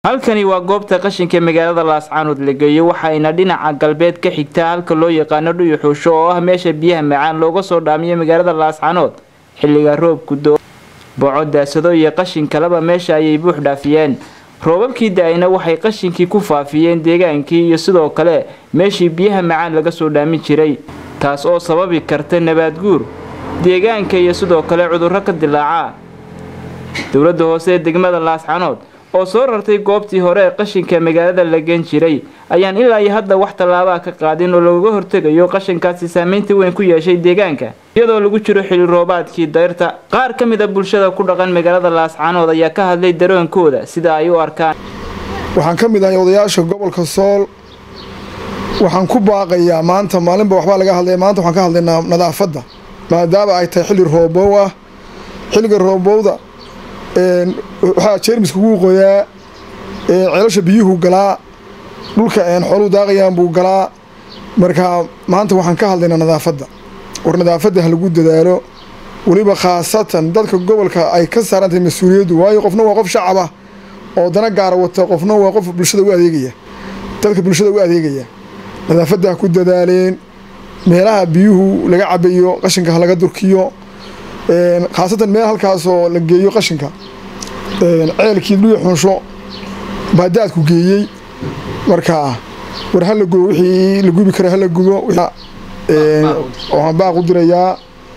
halkani waa goobta qashinka magaalada laascaanood la geeyo waxayna dhinaca galbeed ka xigtaa halka loo yaqaano dhuyuxuusho oo ah meesha biyaha macaan looga soo dhaamiyo magaalada laascaanood xilliga roobku doo boco daasado iyo qashin kaleba meesha ayay buux dhaafiyeen roobabkii da-ayna waxay qashinkii ku faafiyeen deegaankii iyo sidoo kale meeshii biyaha macaan laga soo dhaamin jiray taas oo sababi karta nabaad guur deegaanka iyo sidoo kale cudurro ka dilaaca dowladda hoose ee degmada laascaanood oo soo rartay goobtii hore ee qashinka magaalada la geen jiray ayaan ilaa iyo hadda wax tallaabaa ka qaadin oo looga hortegayo qashinkaasi saameynta weyn ku yeeshay deegaanka iyadoo lagu jiro xili roobaadkii dayrta qaar ka mid a bulshada ku dhaqan magaalada laascaanood ayaa ka hadlay daroonkooda sida ay u arkaan waxaan ka mid ahay odayaasha gobolka sool waxaan ku baaqayaa maanta maalinba waxbaa laga hadlaya maanta waxaan ka hadlaynaa nadaafadda maadaama ay tahay xilli roobow ah xilliga roobowda waxaa jeermiska ugu qoyaa ceelasha biyuhu galaa dhulka xooluhu daaqayaan buu galaa marka maanta waxaan ka hadlaynaa nadaafadda war nadaafadda ha lagu dadaalo weliba khaasatan dadka gobolka ay ka saarantahay mas-uuliyaddu waayo qofna waa qof shacaba oo dana gaara wata qofna waa qof bulshada u adeegaya dadka bulshada u adeegaya nadaafadda ha ku dadaaleen meelaha biyuhu laga cabayo qashinka ha laga durkiyo khaasatan meel halkaasoo la geeyo qashinka ceelkii dhuyi xunsho baadaadku geeyey marka war hala gubo wixii la gubi kara hala gubo waxaan baaq u dirayaa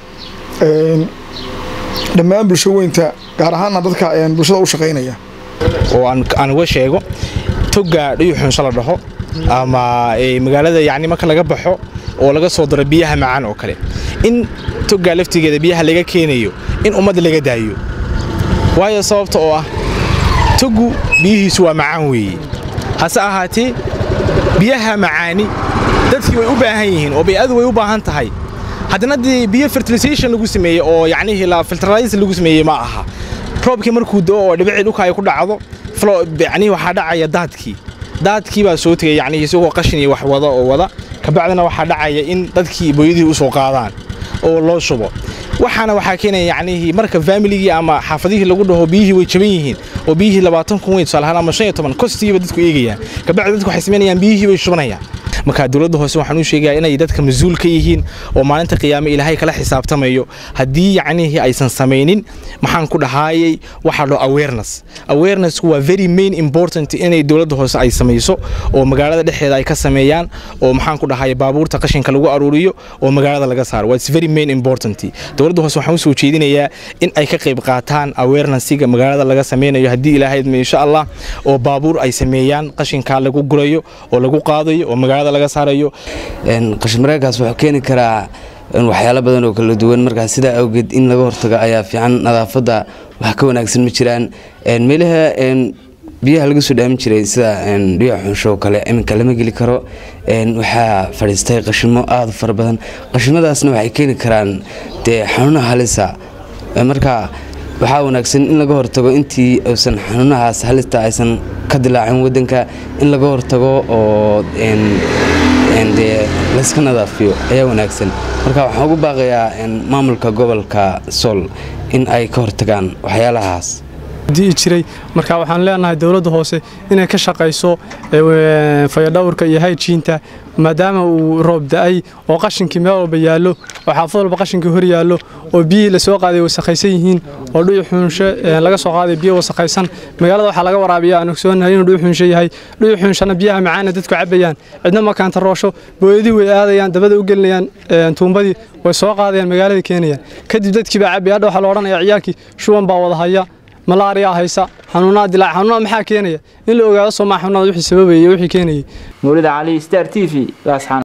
dhammaan bulsho weynta gaar ahaana dadka bulshada u shaqaynaya oo aan uga sheego toga dhuyi xunsho la dhaho ama magaalada yacni marka laga baxo oo laga soo daro biyaha macaan oo kale in togaa laftigeeda biyaha laga keenayo in ummadda laga daayo waayo sababta oo ah togu biyihiisu waa macaan weeye hase ahaatee biyaha macaani dadkii way u baahan yihiin oo bay'adu way u baahan tahay haddana dee biyo fertilisation lagu sameeyey oo yacnihii la filteralis lagu sameeyey ma aha roobkii markuu doo oo dhibicii dhulka ay ku dhacdo yacnihi waxaa dhacaya daadkii daadkii baa soo tegay yacnihi isagoo qashin iyo wax wada oo wada kabacdina waxaa dhacaya in dadkii booyadihii u soo qaadaan oo loo shubo waxaana waxaa keenaya yacnihii marka faamiligii ama xaafadihii lagu dhaho biyihii way jaban yihiin oo biyihii labaatan kun weyn tusaalahaan ama shan iyo toban kostigiiba dadku eegayaan kabacdi dadku waxay samaynayaan biyihii bay shubanayaan marka dowladda hoose waxaan u sheegayaa inay dadka mas-uul ka yihiin oo maalinta qiyaame ilaahay kala xisaabtamayo haddii yacnihii aysan samaynin maxaan ku dhahaayay waxaa loo awareness awarenessku waa very main important inay dowladda hoose ay samayso oo magaalada dhexdeeda ay ka sameeyaan oo maxaan ku dhahaaya baabuurta qashinka lagu aruuriyo oo magaalada laga saaro waa very main important dowladda hoose waxaan usoo jeedinayaa in ay ka qayb qaataan awarenessiga magaalada laga sameynayo haddii ilaahay insha allah oo baabuur ay sameeyaan qashinkaa lagu gurayo oo lagu qaadayo oo magaalada laga saarayo qashinmareerkaas wuxuu keeni karaa waxyaalo badan oo kala duwan markaas sidaa awgeed in laga hortago ayaa fiican nadaafadda wax ka wanaagsan ma jiraan meelaha biyaha laga soo dhaamin jiray sida dhiya xunsho kale iminka lama geli karo waxaa fadhiistay qashimo aada u fara badan qashimadaasna waxay keeni karaan dee xanuunaha halisa marka waxaa wanaagsan in laga hortago intii uusan xanuunahaas halista aysan ka dilaacin wadanka in laga hortago oo dee layska nadaafiyo ayaa wanaagsan marka waxaan ugu baaqayaa maamulka gobolka sool in ay ka hortagaan waxyaalahaas dii jiray marka waxaan leenahay dowladda hoose inay ka shaqayso fayadhowrka iyo hayjiinta maadaama uu roob da-ay oo qashinkii meel walba yaallo oo xaafad walba qashinkii hor yaallo oo biyihii lasoo qaaday wasakhaysan yihiin oo dhuyu xuunsho laga soo qaaday biyo wasakhaysan magaalada waxaa laga waraabiya aan ogsoonahay inuu dhuyu xuunsho yahay dhuyu xuunshana biyaha macaana dadku cabayaan cidna markaanta roosho booyadii way aadayaan dabada u gelinayaan tuumbadii way soo qaadayaan magaalada keenayaan kadib dadkii baa cabaya hadha waxaa la odhanaya ciyaalkii shuban baa wada haya malaariyaa haysa xanuunaa dilaac xanuunada maxaa keenaya in la ogaado soomaa xanuunada wixii sababayay wixii keenayay mawlida cali star t v laasxaan